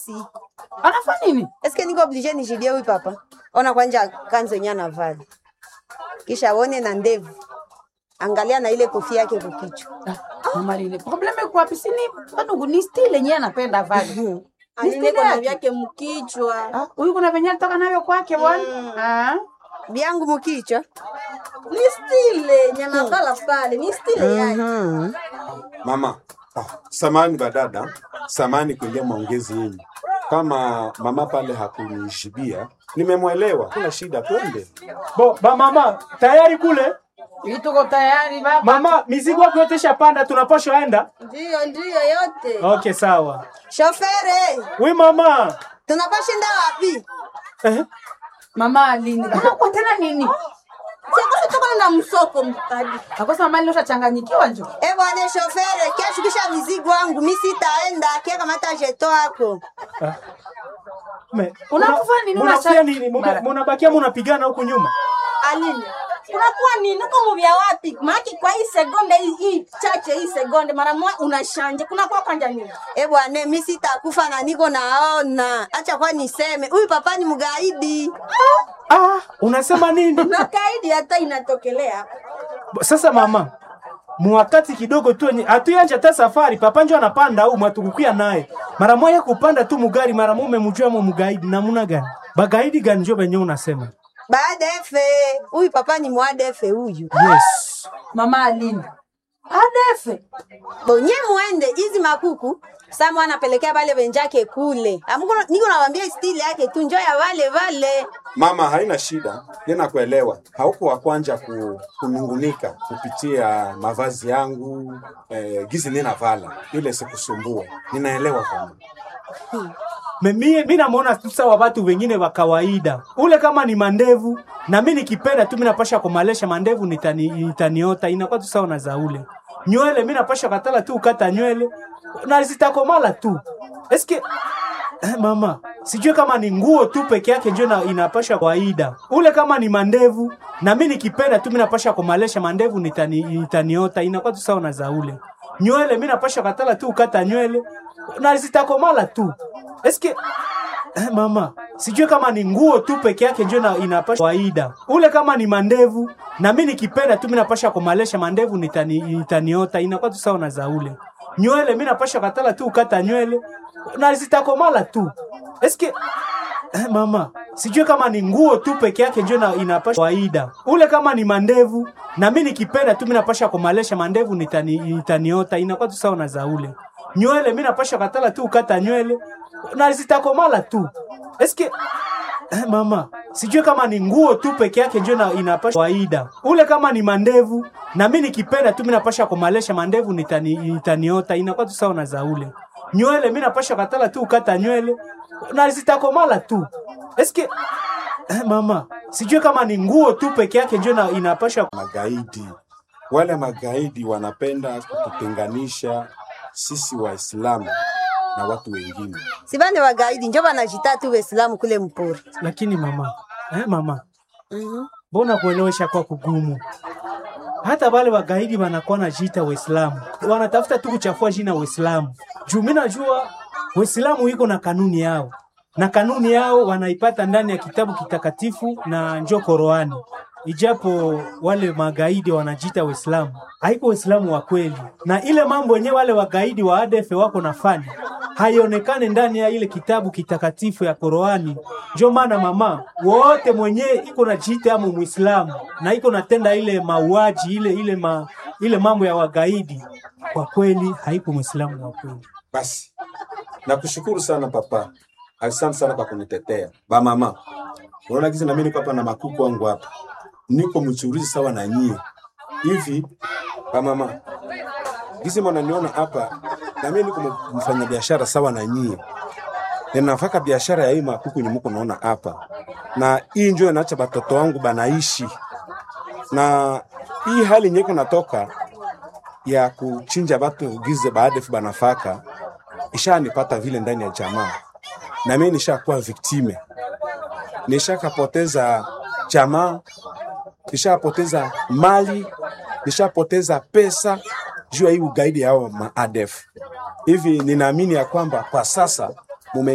basi. Anafanya nini? Eske niko oblige nijibie huyu papa? Ona kwanja kanzo yenye anavaa. Kisha one na ndevu. Angalia na ile kofia yake kukichwa. Ah, Mama Aline, probleme iko wapi? Si ni bado ni style yenyewe anapenda vali. Ni Aline style kona yake. vyake mkichwa. Ah, Huyu kuna venye alitoka nayo kwake bwana. Ah. Biangu mukichwa. Ni stile nyanavala pale, ni stile yake. Mhm. Mama, ah, samani badada, samani kuingia maongezi yenu. Kama mama pale hakunishibia, nimemwelewa, kuna shida, twende. Bo, ba mama, tayari kule? Hii tuko tayari baba. Mama, mizigo yako yote shapanda, tunapaswa enda? Ndiyo, ndiyo yote. Okay, sawa. Shofere, We mama. tunapashinda wapi? Eh? Mama Aline. Ah, kwa tena nini? Sasa toka na msoko mkadi. Akosa mama Aline ushachanganyikiwa njo. Eh bwana shofere, kesho kisha mizigo wangu, mimi sitaenda, kia kamata jeto yako. Me, Unakufa nini? Munafia Unasha- nini? Mume- Mara. Munabakia munapigana huku nyuma. Aline. Unakuwa nini? Uko mubya wapi? Maki kwa hii sekonde hii, hii chache hii sekonde mara moja unashanje. Kuna kwa kwanja nini? Eh bwana, mimi sitakufa na niko naona. Acha kwa niseme, huyu papa ni mgaidi. Ah, unasema nini? Na kaidi hata inatokelea. Bo, Sasa mama, muwakati kidogo tu yenye hatuyanja hata safari, papa njo anapanda au mwatukukia naye. Mara moja kupanda tu mugari, mara mume mjua mu mugaidi namuna gani? Bagaidi gani njo benye unasema? Baada efe, huyu papa ni mwadefe huyu. Yes. Mama Aline. Adefe. Bonye muende hizi makuku. Sasa mwana anapelekea wale wenjake kule. Amuko niko nawaambia stili yake tu njoo ya wale wale. Mama, haina shida, nina kuelewa. Hauko wa kwanja ku, kunungunika kupitia mavazi yangu eh, gizi ninavala, ile sikusumbua, ninaelewa mama. Me- Mie mi namuona tu sawa watu wengine wa kawaida. Ule kama ni mandevu na mi nikipenda tu mi napasha kumalesha mandevu nitani, itaniota inakuwa tu sawa na za ule. Nywele mi napasha katala tu ukata nywele na zitakomala tu. Eske eh, mama sijui kama ni nguo tu peke yake ndio ina- inapasha kawaida. Ule kama ni mandevu na mi nikipenda tu mi napasha kumalesha mandevu nitani, itaniota inakuwa tu sawa na za ule. Nywele mi napasha katala tu ukata nywele na zitakomala tu. Eske eh, mama sijui kama ni nguo tu peke yake ndio ina- inapasha kawaida. Ule kama ni mandevu na mi nikipenda tu mi napasha kumalesha mandevu nitani, itaniota inakuwa tu sawa na za ule. Nywele mi napasha katala tu ukata nywele na zitakomala tu. Eske eh, mama sijui kama ni nguo tu peke yake ndio ina- inapasha kawaida. Ule kama ni mandevu na mi nikipenda tu mi napasha kumalesha mandevu nitani, itaniota inakuwa tu sawa na za ule. Nywele mi napasha katala tu ukata nywele na zitakomala tu. Eske eh, mama sijui kama ni nguo tu peke yake ndio ina- inapasha kawaida. Ule kama ni mandevu na mi nikipenda tu mi napasha kumalesha mandevu nitani, itaniota inakuwa tu sawa na za ule. Nywele mi napasha katala tu ukata nywele na zitakomala tu. Eske eh, mama sijui kama ni nguo tu peke yake ndio ina- inapasha Magaidi wale magaidi wanapenda kututenganisha sisi Waislamu na watu wengine. Si bande wagaidi njoo banajita tu Waislamu kule mpori. lakini mama eh, mama Mhm. mbona kuelewesha kwa kugumu? Hata wale wagaidi wanakuwa na jita Waislamu, wanatafuta tu kuchafua jina Waislamu. Juu mimi najua Waislamu iko na kanuni yao, na kanuni yao wanaipata ndani ya kitabu kitakatifu na njo Qur'ani. Ijapo wale magaidi wanajita Waislamu, haiko Waislamu wa kweli, na ile mambo yenyewe wale wagaidi wa ADF wako nafanya haionekane ndani ya ile kitabu kitakatifu ya Qur'ani. Ndio maana mama wote mwenyewe iko na jita ama Muislamu na iko natenda ile mauaji ile ile ma, ile mambo ya wagaidi, kwa kweli haiko Muislamu wa kweli. Basi nakushukuru sana papa, asante sana kwa kunitetea. Ba mama, unaona kizi na mimi niko hapa na makuku wangu hapa, niko mchuruzi sawa na nyie hivi. Ba mama, gizi mnaniona hapa, na mimi niko mfanya biashara sawa na nyie, ninafaka biashara ya hii makuku ni mko naona hapa, na hii ndio inaacha batoto wangu banaishi, na hii hali nyeko natoka ya kuchinja batu gize baada banafaka ishanipata vile ndani ya jamaa, na mimi nishakuwa viktime, nishakapoteza jamaa, nishapoteza mali, nishapoteza pesa juu ya hii ugaidi yao maadef. Hivi ninaamini ya kwamba kwa sasa